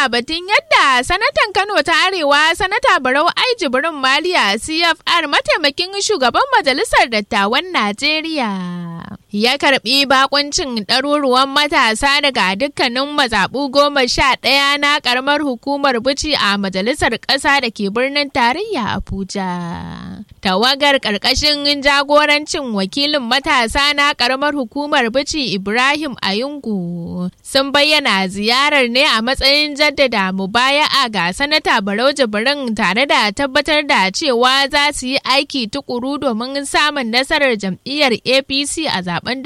da batun yadda sanatan Kano ta Arewa sanata Barau Ai Jibrin Maliya CFR mataimakin shugaban majalisar dattawan Najeriya. Ya karbi bakuncin ɗaruruwan matasa daga dukkanin mazaɓu goma sha ɗaya na ƙaramar hukumar Bici a majalisar ƙasa da ke birnin tarayya Abuja. Tawagar ƙarƙashin jagorancin wakilin matasa na ƙaramar hukumar Bici Ibrahim Ayungu sun bayyana ziyarar ne a matsayin jaddada mubaya'a ga sanata Barau Jibrin tare da tabbatar da cewa za su yi aiki tukuru domin samun nasarar jam'iyyar APC a zaben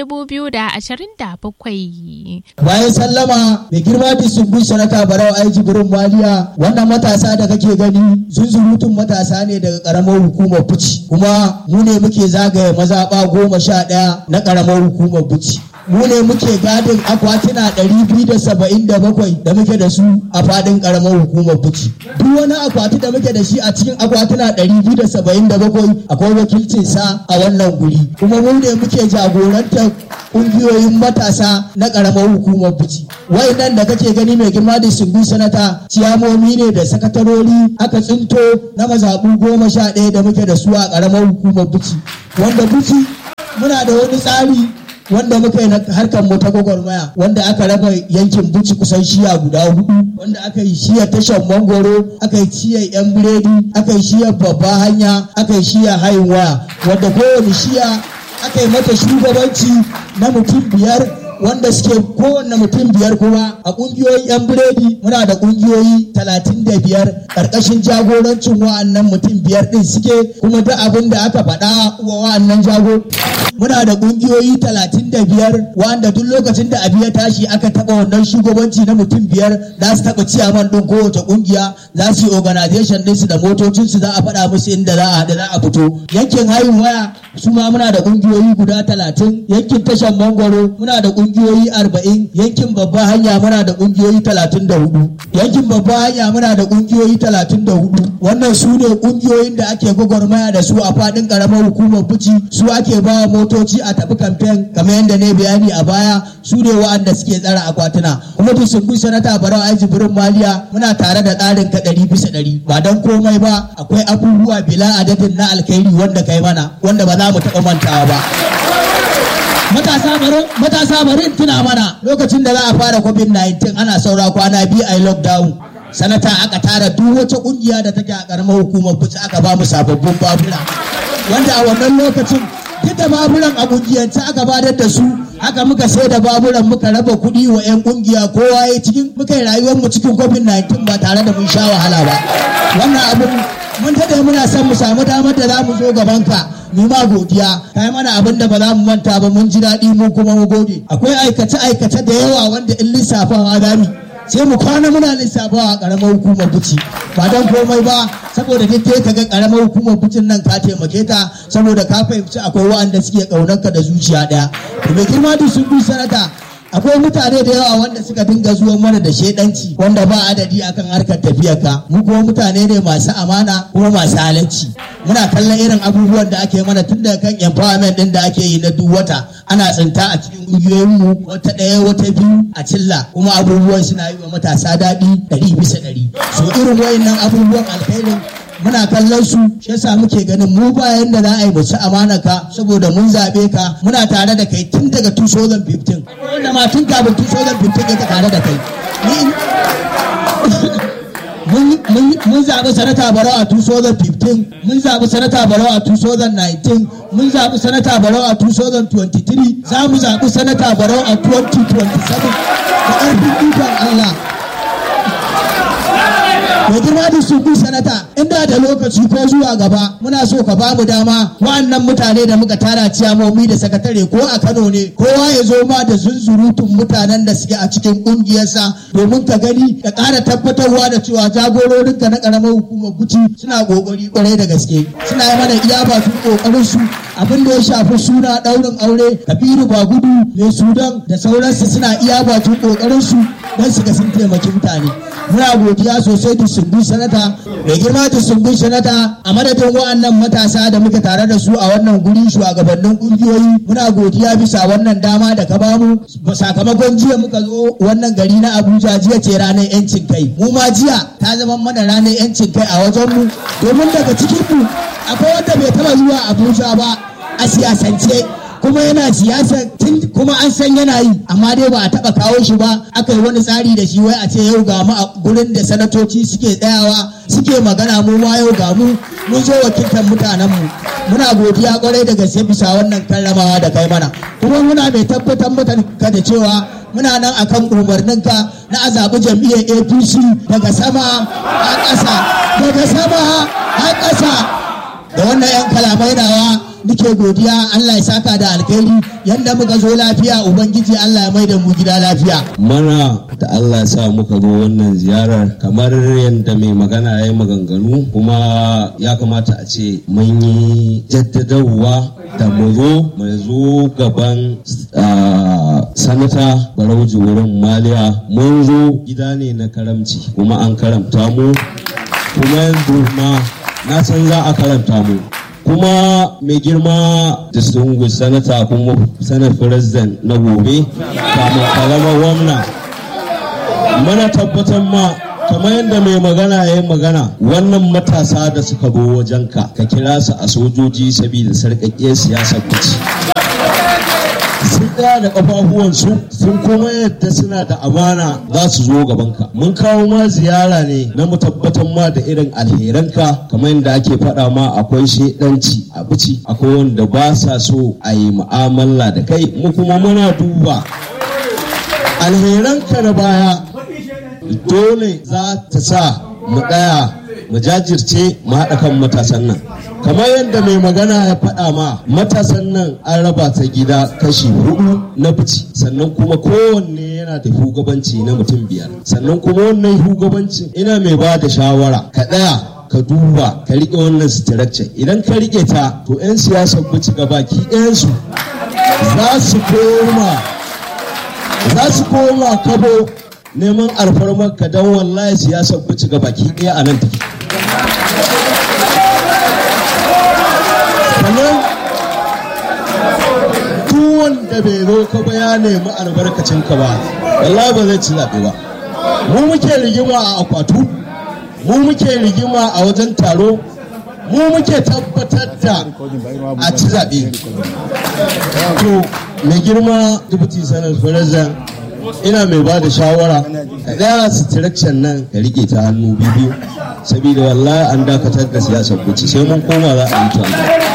2027. Bayan sallama mai girma disubun sanata Barau Ai Jibrin Maliya wannan matasa da kake gani zunzurutun matasa ne daga karamar hukumar Bici kuma mu ne muke zagaye mazaɓa goma sha ɗaya na karamar hukumar Bici. mu ne muke gadin akwatuna 277 da muke da su a fadin karamar hukumar buci duk wani akwati da muke da shi a cikin akwatuna 277 akwai wakilcin sa a wannan guri kuma mu ne muke jagorantar kungiyoyin matasa na karamar hukumar buci nan da kake gani mai girma da sungu sanata ciyamomi ne da sakatarori aka tsinto na mazaɓu goma sha ɗaya da muke da su a karamar hukumar buci wanda buci muna da wani tsari wanda muka yi na harkar mu ta gwagwarmaya wanda aka raba yankin buci kusan shiya guda hudu wanda aka yi shiyar tashar mangoro aka yi shiyar yan biredi aka yi shiyar babba hanya aka yi shiyar hayin waya wanda kowane shiya aka yi mata shugabanci na mutum biyar wanda suke kowanne mutum biyar kuma a kungiyoyin 'yan biredi muna da kungiyoyi talatin da biyar karkashin jagorancin wa'annan mutum biyar din suke kuma duk abin da aka faɗa wa wa'annan jago muna da kungiyoyi talatin da biyar wanda duk lokacin da abu ya tashi aka taɓa wannan shugabanci na mutum biyar za su taɓa ciyaman ɗin kowace kungiya za su yi organization ɗinsu da motocinsu za a faɗa musu inda za a haɗu za a fito yankin hayin waya su ma muna da kungiyoyi guda talatin yankin tashan mangwaro muna da kungiyoyi arba'in yankin babba hanya muna da kungiyoyi talatin da hudu yankin babba hanya muna da kungiyoyi talatin da hudu wannan su ne kungiyoyin da ake gwagwarmaya da su a fadin karamar hukumar buci su ake ba motoci a tafi kamfen kamar yadda ne bayani a baya su ne wa'anda suke tsara akwatuna kuma duk sun bi sanata barau aji birin maliya muna tare da tsarin ka ɗari bisa ɗari ba don komai ba akwai abubuwa bila adadin na alkhairi wanda kai mana wanda ba za mu taɓa mantawa ba matasa bari tuna mana lokacin da za a fara covid-19 ana saura kwana biyu a lockdown sanata aka tara duk wata kungiya da take a karamar hukumar buci aka ba mu sababbin babura wanda a wannan lokacin duk da baburan a kungiyance aka badar da su haka muka sai da baburan muka raba kuɗi wa 'yan kungiya kowa ya cikin muka yi rayuwar mu cikin covid-19 ba tare da mun sha wahala ba wannan abun mun tada muna son mu samu damar da za mu zo gaban ka mu ma godiya kai mana abin da ba za mu manta ba mun ji daɗi mu kuma mu gode akwai aikace aikace da yawa wanda in lissafawa za mu sai mu kwana muna lissafawa a karamar hukumar buci ba don komai ba saboda duk ka ga karamar hukumar bucin nan ka taimake ta saboda ka fahimci akwai wa'anda suke ƙaunarka da zuciya ɗaya to mai girma da sun bi sanata akwai mutane da yawa wanda suka dinga zuwa mana da shedanci wanda ba adadi akan harkar tafiyar ka mu kuma mutane ne masu amana kuma masu halacci muna kallon irin abubuwan da ake mana tun daga kan empowerment din da ake yi na duk wata ana tsinta a cikin ƙungiyoyin mu wata ɗaya wata biyu a cilla kuma abubuwan suna yi wa matasa daɗi ɗari bisa ɗari so irin wayannan abubuwan alkhairin muna kallon su shi yasa muke ganin mu bayan da za a yi mu ci amana ka saboda mun zabe ka muna tare da kai tun daga 2015 wanda ma tun kafin 2015 yake tare da kai mun zaɓi sanata barau a 2015 mun zaɓi sanata barau a 2019 mun zaɓi sanata barau a 2023 za mu zaɓi sanata barau a 2027 da ƙarfin ikon Allah mai girma da su sanata inda da lokaci ko zuwa gaba muna so ka bamu dama wa'annan mutane da muka tara ciyamomi da sakatare ko a kano ne kowa ya zo ma da zunzurutun mutanen da suke a cikin kungiyarsa domin ka gani ka ƙara tabbatarwa da cewa jagororinka na ƙaramar hukumar guci suna ƙoƙari ƙwarai da gaske suna yi mana iya ba su ƙoƙarin su abin da ya shafi suna ɗaurin aure kabiru ba gudu mai sudan da sauransu suna iya bakin ƙoƙarin su don su ga sun taimaki mutane muna godiya sosai da distribution sanata mai girma distribution sanata a madadin wa'annan matasa da muke tare da su a wannan guri shugabannin kungiyoyi muna godiya bisa wannan dama da ka bamu sakamakon jiya muka zo wannan gari na abuja jiya ce ranar yancin kai mu ma jiya ta zama mana ranar yancin kai a wajen mu domin daga cikin mu akwai wanda bai taba zuwa abuja ba a siyasance kuma yana siyasa tun kuma an san yana yi amma dai ba a taba kawo shi ba aka yi wani tsari da shi wai a ce yau ga mu a gurin da sanatoci suke tsayawa suke magana mu ma yau ga mu mun zo wakiltar mutanen mu muna godiya kwarai da gaske bisa wannan karramawa da kai mana kuma muna mai tabbatar maka da cewa muna nan akan umarninka na a zaɓi jam'iyyar apc daga sama a ƙasa daga sama a ƙasa da wannan 'yan kalamai nawa nike godiya Allah ya saka da alkhairi yanda muka zo lafiya ubangiji Allah ya mai da mu gida lafiya mana da Allah ya sa muka zo wannan ziyarar kamar yadda mai magana ya yi maganganu kuma ya kamata a ce mun yi jaddadarwa da mu zo mu zo gaban sanata barauji wurin maliya mun zo gida ne na karamci kuma an karamta mu kuma yanzu ma na san za a karanta mu kuma mai girma distinguished sanata kuma sanar president na gobe kamun kalama gwamna mana tabbatar ma kamar yadda mai magana ya yi magana wannan matasa da suka zo wajenka ka kira su a sojoji saboda sarƙaƙƙiyar siyasar kuci sun tsaya da kafafuwansu sun kuma yadda suna da amana za su zo gabanka mun kawo ma ziyara ne na mu tabbatar ma da irin alheranka kamar yadda ake faɗa ma akwai shedanci a bici akwai wanda ba sa so a yi mu'amala da kai mu kuma muna duba alheranka na baya dole za ta sa mu ɗaya mu jajirce mu haɗa kan matasan nan kamar yadda mai magana ya faɗa ma matasan nan an raba ta gida kashi hudu na fici sannan kuma kowanne yana da shugabanci na mutum biyar sannan kuma wannan shugabancin ina mai ba da shawara ka ɗaya ka duba ka riƙe wannan structure idan ka riƙe ta to 'yan siyasar bici gabaki ɗayansu za su koma za su koma kabo neman alfarmar ka don wallahi siyasar bici gabaki ɗaya a nan take sannan duk wanda bai zo ka ba ya nemi albarkacin ka ba wallahi ba zai ci zaɓe ba mu muke rigima a akwatu mu muke rigima a wajen taro mu muke tabbatar da a ci zaɓe to mai girma dubuti sanar farazan ina mai ba da shawara ka ɗaya sitirakcan nan ka rike ta hannu biyu saboda wallahi an dakatar da siyasar kuci sai mun koma za a yi ta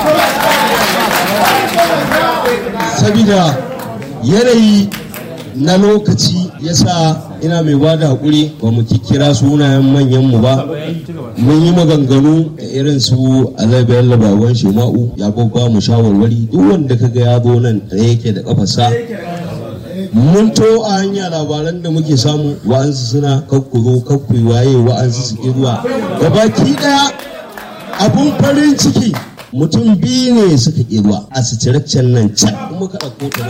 saboda yanayi na lokaci yasa ina mai ba da haƙuri ba mu kira sunayen manyanmu ba mun yi maganganu da irin su alaibiyar labawan shema'u ya babba mu shawarwari duk wanda kaga ya zo nan da yake da kafasa mun to a hanya labaran da muke samu wa'ansu suna kakkuro kakkui waye wa'ansu su zuwa gabaki daya abun farin ciki mutum biyu ne suka ƙi zuwa a sitiraccen nan can kuma ka ɗauko ta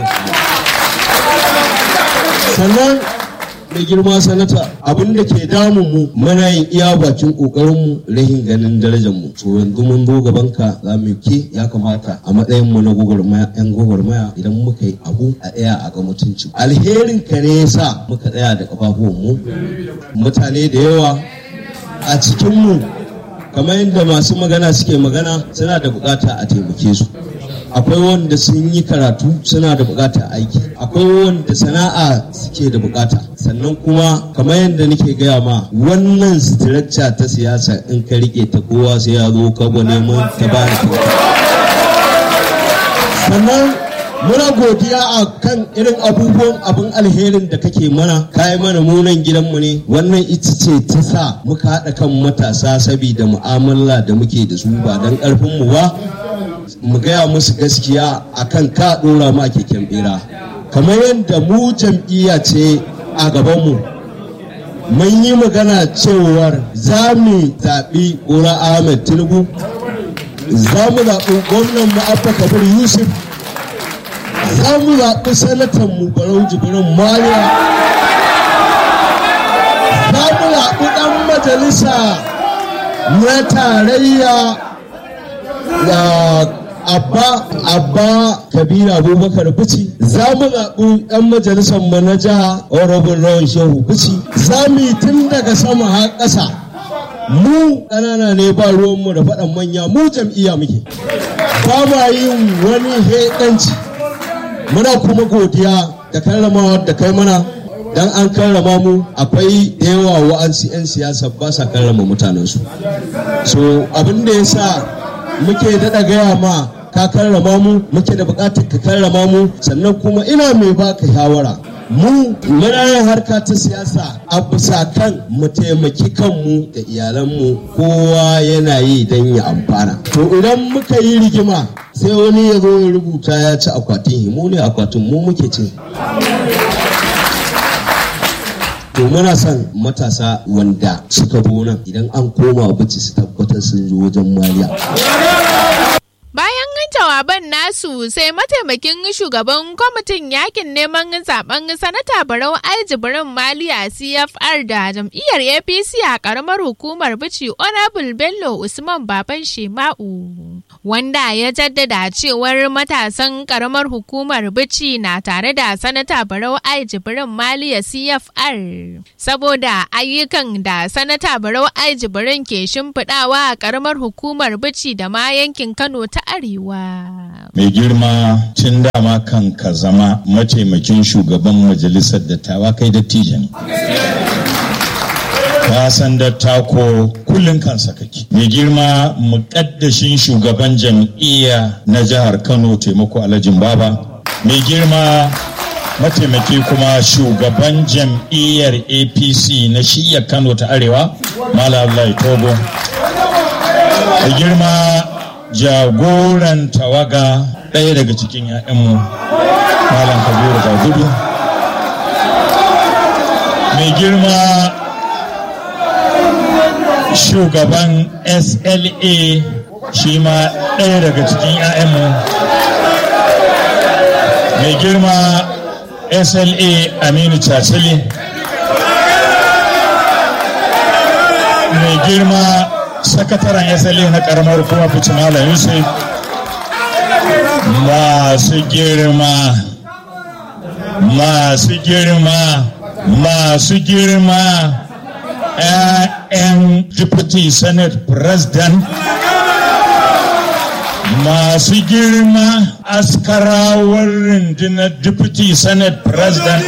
sannan mai girma sanata abin da ke damun mu muna yin iya bakin kokarin mu rahin ganin darajar mu to yanzu mun zo gaban ka za mu ke ya kamata a matsayin mu na gwagwarmaya yan gwagwarmaya idan muka yi abu a tsaya a ga mutunci alherin ka ne yasa muka tsaya da kafafuwan mu mutane da yawa a cikin mu kamar yadda masu magana suke magana suna da bukata a taimake su akwai wanda sun yi karatu suna da bukatar aiki akwai wanda sana'a suke da bukata sannan kuma kamar yadda nake gaya ma wannan structure ta siyasa in ka rike ta kowa sai ya zo ka neman ta bani sannan muna godiya a kan irin abubuwan abin alherin da kake mana kayi mana munan gidanmu ne wannan ita ce ta sa muka haɗa kan matasa saboda mu'amala da muke da su ba don ƙarfinmu ba mu gaya musu gaskiya akan ka ɗora mu a keken bera kamar yadda mu jam'iyya ce a gabanmu mun yi magana cewar za mu zaɓi ƙura ahmed tinubu za mu zaɓi gwamnan mu abba kabir yusuf za mu zaɓi sanatan mu barau jibirin mariya za mu zaɓi ɗan majalisa na tarayya ya abba abba kabira abubakar bici za mu zaɓi ɗan majalisar mu na jiha honorable rawan shehu bici za mu yi tun daga sama har ƙasa mu ƙanana ne ba ruwanmu da faɗan manya mu jam'iyya muke ba ma yin wani heɗanci muna kuma godiya da karramawa da kai mana dan an karrama mu akwai da yawa wa'ansu 'yan siyasa ba sa karrama mutanensu so abin da ya sa muke daɗa gaya ma ka karrama mu muke da buƙatar ka karrama mu sannan kuma ina mai baka shawara mu muna yin harka ta siyasa a bisa kan mu taimaki kanmu da iyalanmu kowa yana yi don ya amfana to idan muka yi rigima sai wani ya zo ya rubuta ya ci akwatin himu ne akwatin mu muke cin to muna son matasa wanda suka nan idan an koma bici su tabbatar sun zo wajen maliya Bayan jawaban nasu sai mataimakin shugaban kwamitin yakin neman zaben sanata Barau Aljibirin Maliya CFR da jam'iyyar APC a karamar hukumar Bici Honorable Bello Usman Baban Shema'u. Wanda ya jaddada cewar matasan karamar hukumar Bici na tare da sanata Barau Aljibirin Maliya CFR. Saboda ayyukan da sanata Barau Aljibirin ke shimfiɗawa a karamar hukumar Bici da ma yankin Kano ta Arewa. Mai girma tun dama kan ka zama mataimakin shugaban majalisar dattawa kai dattijo ne. Ka san dattako kullum kansa kake. Mai girma muƙaddashin shugaban jam'iyya na jihar Kano taimako Alhajin Baba. Mai girma mataimaki kuma shugaban jam'iyyar APC na shiyar Kano ta Arewa, Malam Abdullahi Togo. Mai girma jagoran tawaga ɗaya daga cikin 'ya'yanmu malam kabiru ga gudu mai girma shugaban sla shi ma ɗaya daga cikin 'ya'yanmu mai girma sla aminu cacili mai girma sakataren SLA na karamar kuma fice Malam Yusuf masu girma masu girma masu girma ‘ya'yan deputy senate president masu girma askarawar rundunar deputy senate president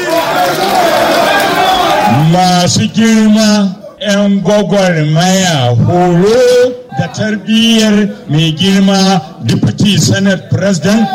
masu girma 'yan gwagwarmaya horo da tarbiyyar mai girma deputy senate president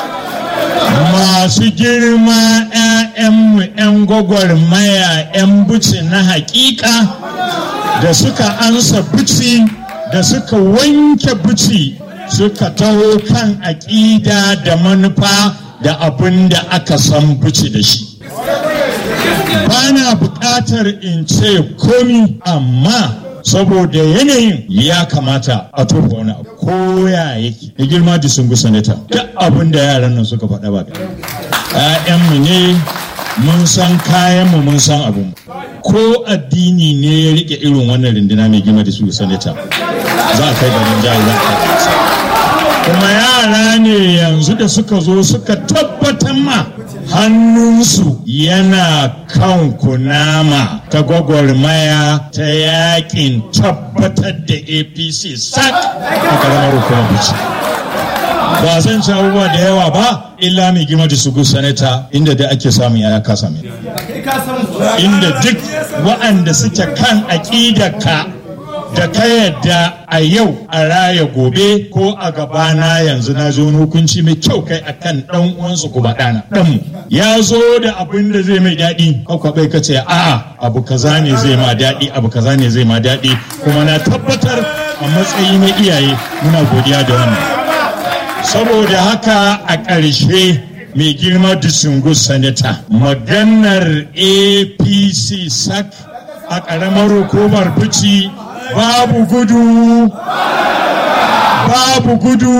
masu girma 'ya'yanmu 'yan gwagwarmaya 'yan buci na hakika da suka ansa buci da suka wanke buci suka taho kan aƙida da manufa da abin da aka san buci da shi ba na buƙatar in ce komi amma saboda yanayin ya kamata a tofa wani abu ko ya yake da girma da sun sanata duk abin da yaran nan suka faɗa ba ‘ya'yanmu ne mun san kayanmu mun san abin ko addini ne ya rike irin wannan rinduna mai girma da su sanata za a kai garin jihar za a kuma yara ne yanzu da suka zo suka tabbatar ma hannunsu yana kan kunama ta gwagwarmaya ta yakin tabbatar da apc sak a karamar hukumar bici ba zan ci abubuwa da yawa ba illa mai gima da su sanata inda da ake samun yaya ka same inda duk waɗanda suke kan aƙidarka da ka yadda a yau a raya gobe ko a gabana yanzu na zo hukunci mai kyau kai akan dan uwansu kuma ɗana ɗanmu ya zo da abin da zai mai daɗi kwakwa bai ka ce a'a abu kaza ne zai ma daɗi abu kaza ne zai ma daɗi kuma na tabbatar a matsayi na iyaye muna godiya da wannan saboda haka a ƙarshe mai girma disungu sanata maganar apc sak a ƙaramar hukumar bici babu gudu babu gudu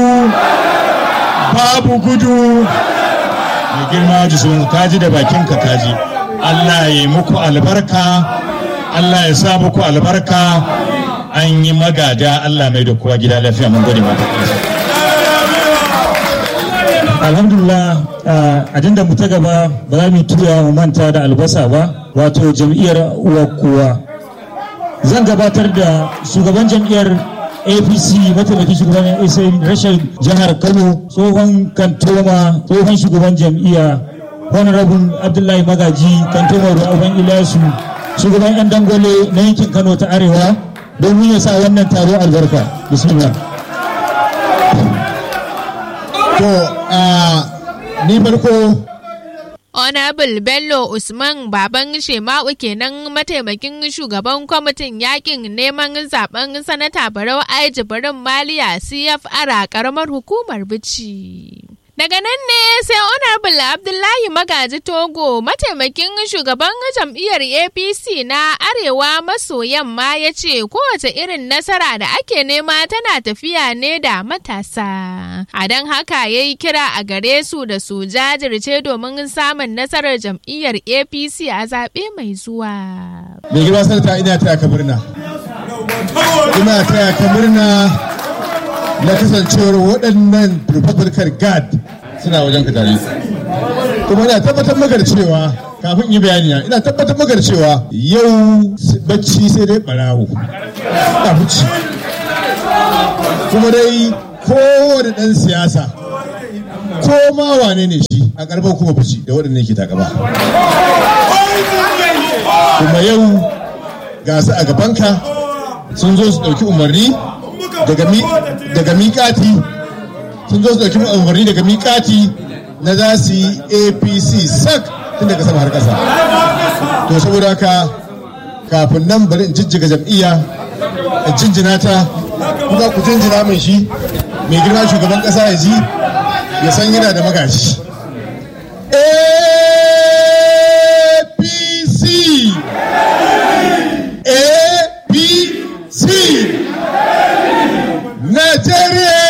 babu gudu mai girma jisun kaji da bakinka kaji Allah ya muku albarka Allah ya sa muku albarka an yi magada Allah mai da kowa gida lafiya mun gode mata alhamdulillah ajinda mu ta gaba ba za mu tuya mu manta da albasa ba wato jam'iyyar uwa kowa zan gabatar da shugaban jam'iyyar apc mataimakin shugaban rashin jihar kano tsohon kantoma tsohon shugaban jam'iyya honorable abdullahi magaji kantoma ruwan ilyasu shugaban yan dangwale na yankin kano ta arewa domin ya sa wannan taro albarka bismillah to ni farko Honorable Bello Usman Baban Shema'u kenan mataimakin shugaban kwamitin yakin neman zaben sanata Barau Aiji Barin Maliya CFR a karamar hukumar Bici. Daga nan ne sai Honorable Abdullahi Magaji Togo mataimakin shugaban jam'iyyar APC na Arewa maso yamma ya ce kowace irin nasara da ake nema tana tafiya ne da matasa. A don haka ya yi kira a gare su da su jajirce domin samun nasarar jam'iyyar APC a zaɓe mai zuwa. mai girma sarta ina taya ka murna ina taya ka murna na kasancewar waɗannan republican guard suna wajen ka tare kuma ina tabbatar maka da cewa kafin yi bayani na, ina tabbatar maka da cewa yau bacci sai dai barawo a huci kuma dai kowane ɗan siyasa ko ma wane ne shi a karɓar kuma fushi da waɗannan ke takaba kuma yau ga su a gabanka sun zo su ɗauki umarni daga miƙati sun zo su ɗauki umarni daga miƙati na za su yi apc sak tun daga sama har ƙasa to saboda haka kafin nan bari in jijjiga jam'iyya in jinjina ta kuma ku jinjina mai shi mai girma shugaban ƙasa ya ji ya san yana da magaji apc apc nigeria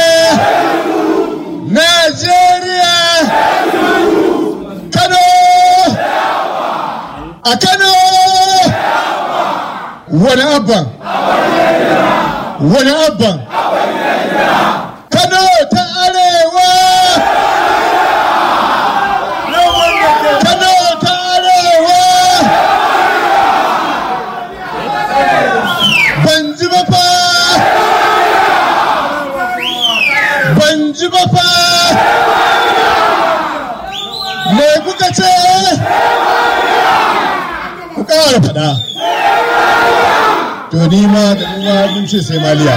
nigeria kano a kano wani abban wani abban kano ta arewa kano ta arewa ban ji ba fa ban ji ba fa me kuka ce ku ƙara faɗa to ni ma da nuna mun ce sai maliya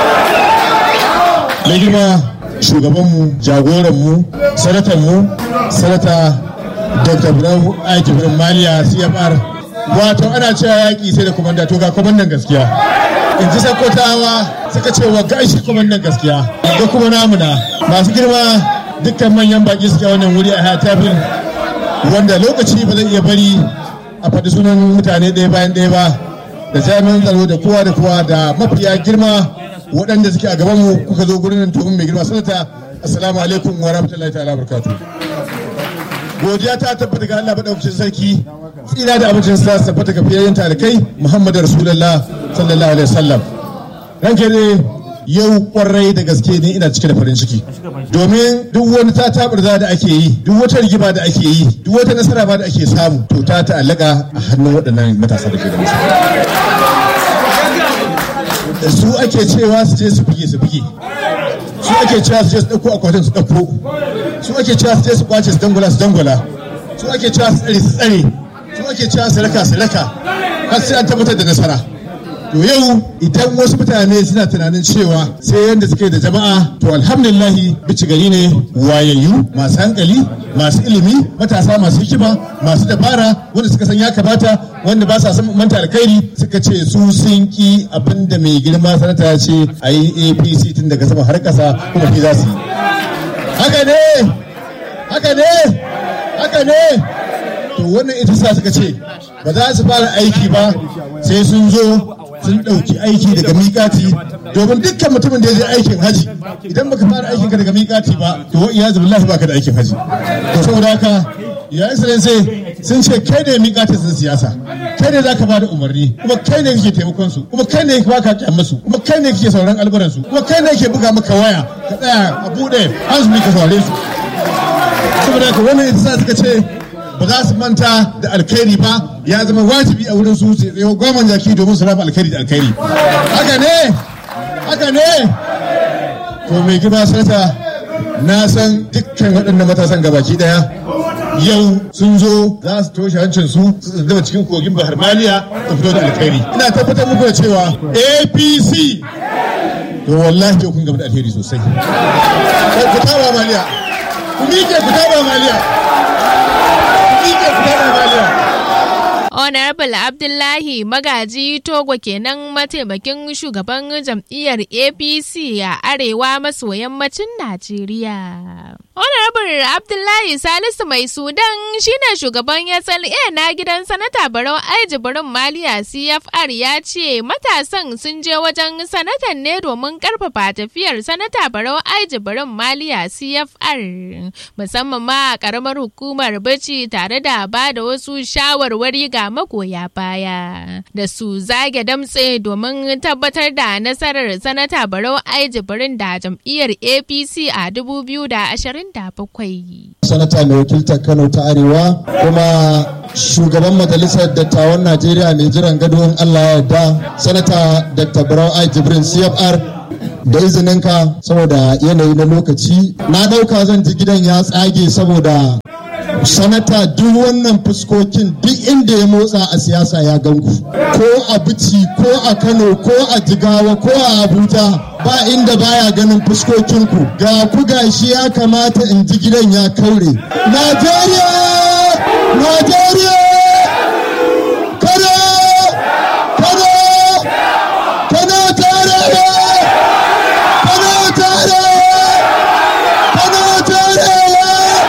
mai girma shugabanmu jagoranmu sanatanmu sanata dr brown aiki birnin maliya cfr wato ana cewa yaƙi sai da kwamanda to ga kwamandan gaskiya in ji sakotawa suka ce wa gashi kwamandan gaskiya da kuma namuna masu girma dukkan manyan baki suke wannan wuri a hatafin wanda lokaci ba zai iya bari a faɗi sunan mutane ɗaya bayan ɗaya ba da jami'an tsaro da kowa da kowa da mafiya girma waɗanda suke a gabanmu kuka zo gurin nan domin mai girma sanata assalamu alaikum wa rahmatullahi ta'ala barakatuh godiya ta tabbata ga Allah madaukakin sarki tsira da abincin sa tabbata ga fiyayyen talikai Muhammadu Rasulullah sallallahu alaihi wasallam ranke ne yau kwarai da gaske ne ina cike da farin ciki domin duk wani ta taburza da ake yi duk wata rigima da ake yi duk wata nasara ba da ake samu to ta ta'allaka a hannun waɗannan matasa da ke da da su ake cewa su je su fige su fige su ake cewa su je su ɗauko akwatin su ɗauko su ake cewa su je su kwace su dangula su dangula su ake cewa su tsare su tsare su ake cewa su raka su raka har sai an tabbatar da nasara to yau idan wasu mutane suna tunanin cewa sai yadda suke da jama'a to alhamdulillahi bici gari ne wayayyu masu hankali masu ilimi matasa masu hikima masu dabara wanda suka san ya kamata wanda ba sa san manta alkhairi suka ce su sun ki abin da mai girma sanata ya ce a yi apc tun daga sama har kasa kuma fi za su yi haka ne haka ne haka ne to wannan ita sa suka ce ba za su fara aiki ba sai sun zo sun ɗauki aiki daga miƙati domin dukkan mutumin da ya je aikin haji idan baka fara aikin ka daga miƙati ba to wa iyazu billahi baka da aikin haji to saboda haka ya excellency sun ce kai ne miƙatar sun siyasa kai ne za ka bada umarni kuma kai ne kake taimakon su kuma kai ne ba ka kyan musu kuma kai ne kake sauran alburan su kuma kai ne ke buga maka waya ka tsaya a buɗe hansu ka saurare su saboda haka wannan ita sa suka ce ba za su manta da alkhairi ba ya zama wajibi a wurin su su tsayo gwaman jaki domin su raba alkhairi da alkhairi haka ne haka ne to mai gida sanata na san dukkan waɗannan matasan gabaki ɗaya yau sun zo za su toshe hancin su su tsindama cikin kogin bahar maliya su fito da alkhairi ina tabbatar muku da cewa apc to wallahi yau kun gaba da alheri sosai ku taba maliya ku miƙe ku taba maliya ku miƙe ku taba maliya Honorable Abdullahi Magaji Togo kenan mataimakin shugaban jam'iyyar APC a arewa maso yammacin Najeriya. Honorable Abdullahi Salisu Mai Sudan shine shugaban SLA na gidan sanata Barau Aiji Barin Maliya CFR ya ce matasan sun je wajen sanatan ne domin karfafa tafiyar sanata Barau Aiji Barin Maliya CFR musamman ma a karamar hukumar Bichi tare da ba da wasu shawarwari ga magoya baya da su zage damtse domin tabbatar da nasarar sanata Barau Aiji Barin da jam'iyyar APC a 2027. sanata mai wakiltar kano ta arewa kuma shugaban majalisar dattawan najeriya mai jiran gado in allah ya yarda sanata dr brown i jibrin cfr da izininka saboda yanayi na lokaci na ɗauka zan ji gidan ya tsage saboda sanata duk wannan fuskokin duk inda ya motsa a siyasa ya ganku ko a bici ko a kano ko a jigawa ko a abuja ba inda baya ganin fuskokinku ga ku gashi ya kamata in ji gidan ya kaure najeriya najeriya kano kano kano tarewa kano tarewa kano tarewa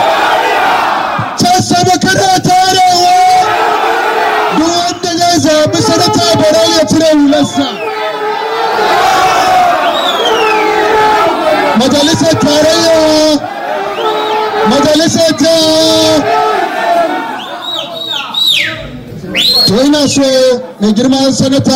can sama kana tarewa duk wanda zai zaɓi sanata barau ya cire hularsa majalisar tarayya majalisar ta to ina so mai girman sanata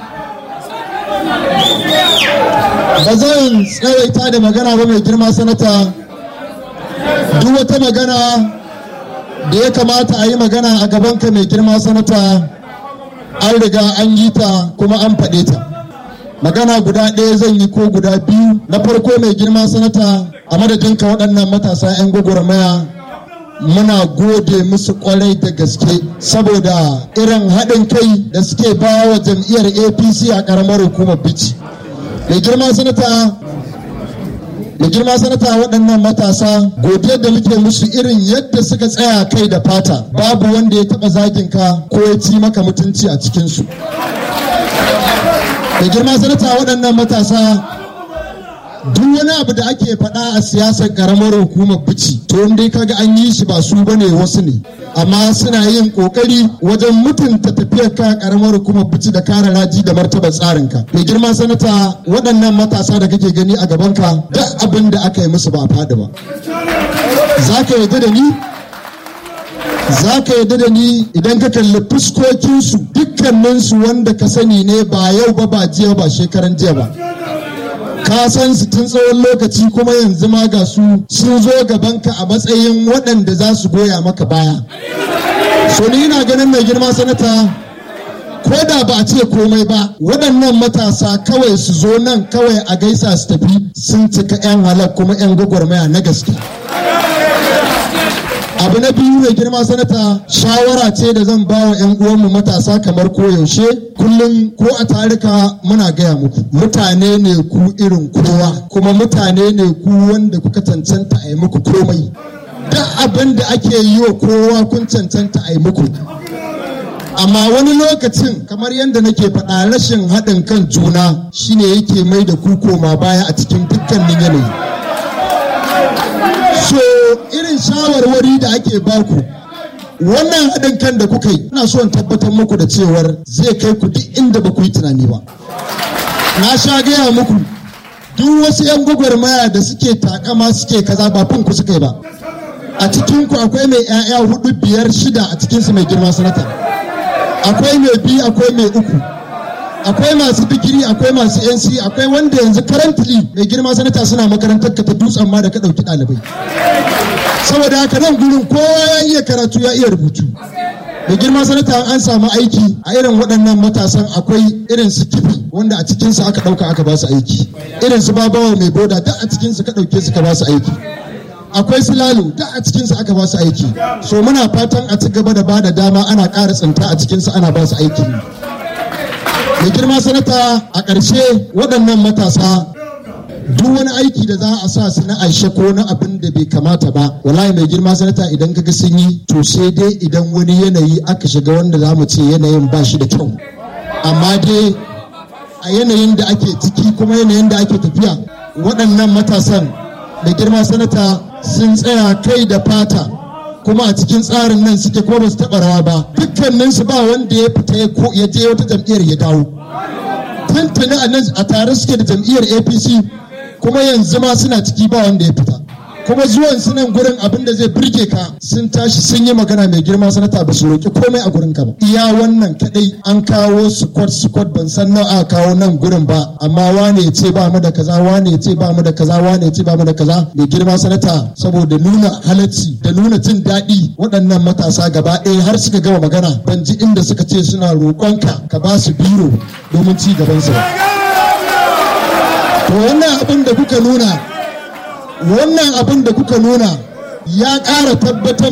ba zan tsawaita da magana ba mai girma sanata duk wata magana da ya kamata a yi magana a gabanka mai girma sanata an riga an yi ta kuma an faɗe ta magana guda ɗaya zan yi ko guda biyu na farko mai girma sanata a madadinka waɗannan matasa 'yan gwagwarmaya muna gode musu kwarai da gaske saboda irin haɗin kai da suke ba wa jam'iyyar apc a ƙaramar hukumar bici mai girma sanata da girma sanata waɗannan matasa godiyar da muke musu irin yadda suka tsaya kai da fata babu wanda ya taɓa zagin ka ko ya ci maka mutunci a cikinsu da girma sanata waɗannan matasa duk wani abu da ake faɗa a siyasar ƙaramar hukumar bici to dai kaga an yi shi ba su bane wasu ne amma suna yin ƙoƙari wajen mutunta tafiyar ka ƙaramar hukumar bici da kare raji da martaba tsarin ka mai girma sanata waɗannan matasa da kake gani a gaban ka duk abin da aka yi musu ba a faɗi ba za ka yarda da ni za ka yarda da ni idan ka kalli fuskokinsu dukkaninsu wanda ka sani ne ba yau ba ba jiya ba shekaran jiya ba ka san su tun tsawon lokaci kuma yanzu ma ga su sun zo gabanka a matsayin waɗanda za su goya maka baya so ni ina ganin mai girma sanata ko da ba a ce komai ba waɗannan matasa kawai su zo nan kawai a gaisa su tafi sun cika 'yan halak kuma 'yan gwagwarmaya na gaske abu na biyu mai girma sanata shawara ce da zan ba wa 'yan uwanmu matasa kamar koyaushe kullum ko a tarika muna gaya muku mutane ne ku irin kowa kuma mutane ne ku wanda kuka cancanta a yi muku komai duk abin da ake yi wa kowa kun cancanta a yi muku amma wani lokacin kamar yadda nake faɗa rashin haɗin kan juna shine yake mai da ku koma baya a cikin dukkanin yanayi so irin shawarwari da ake baku wannan haɗin kan da kuka yi ina so in tabbatar muku da cewar zai kai ku duk inda ba ku yi tunani ba na sha gaya muku duk wasu 'yan gwagwarmaya da suke takama suke kaza ba fin ku suka yi ba a cikinku akwai mai 'ya'ya hudu biyar shida a cikinsu mai girma sanata akwai mai biyu akwai mai uku akwai masu digiri akwai masu nc akwai wanda yanzu currently mai girma sanata suna makarantar ka ta dutsen ma da ka ɗauki ɗalibai saboda haka nan gurin kowa ya iya karatu ya iya rubutu mai girma sanata an samu aiki a irin waɗannan matasan akwai irin su kifi wanda a cikinsu aka ɗauka aka ba su aiki irin su babawa mai boda duk a cikinsu ka ɗauke su ka ba su aiki akwai su lalo duk a cikinsu aka ba su aiki so muna fatan a ci gaba da ba da dama ana ƙara tsinta a cikinsu ana ba su aiki mai girma sanata a ƙarshe waɗannan matasa duk wani aiki da za a sa su na aishe ko na abin da bai kamata ba wallahi mai girma sanata idan kaga sun yi to sai dai idan wani yanayi aka shiga wanda za mu ce yanayin ba shi da kyau amma dai a yanayin da ake ciki kuma yanayin da ake tafiya waɗannan matasan mai girma sanata sun tsaya kai da fata kuma a cikin tsarin nan suke kuma ba su taɓa rawa ba dukkaninsu ba wanda ya fita ya je wata jam'iyyar ya dawo tantani a tare suke da jam'iyyar apc kuma yanzu ma suna ciki ba wanda ya fita kuma zuwan su nan gurin abin da zai birge ka sun tashi sun yi magana mai girma sanata ba su roƙi komai a gurin ka ba iya wannan kadai an kawo squad squad ban san nawa aka kawo nan gurin ba amma wane ya ce ba mu da kaza wane ya ce ba mu da kaza wane ya ce ba mu da kaza mai girma sanata saboda nuna halacci da nuna jin daɗi waɗannan matasa gaba ɗaya har suka gama magana ban ji inda suka ce suna roƙonka ka ba su biro domin ci gaban su to wannan abin da kuka nuna wannan abin da kuka nuna ya ƙara tabbatar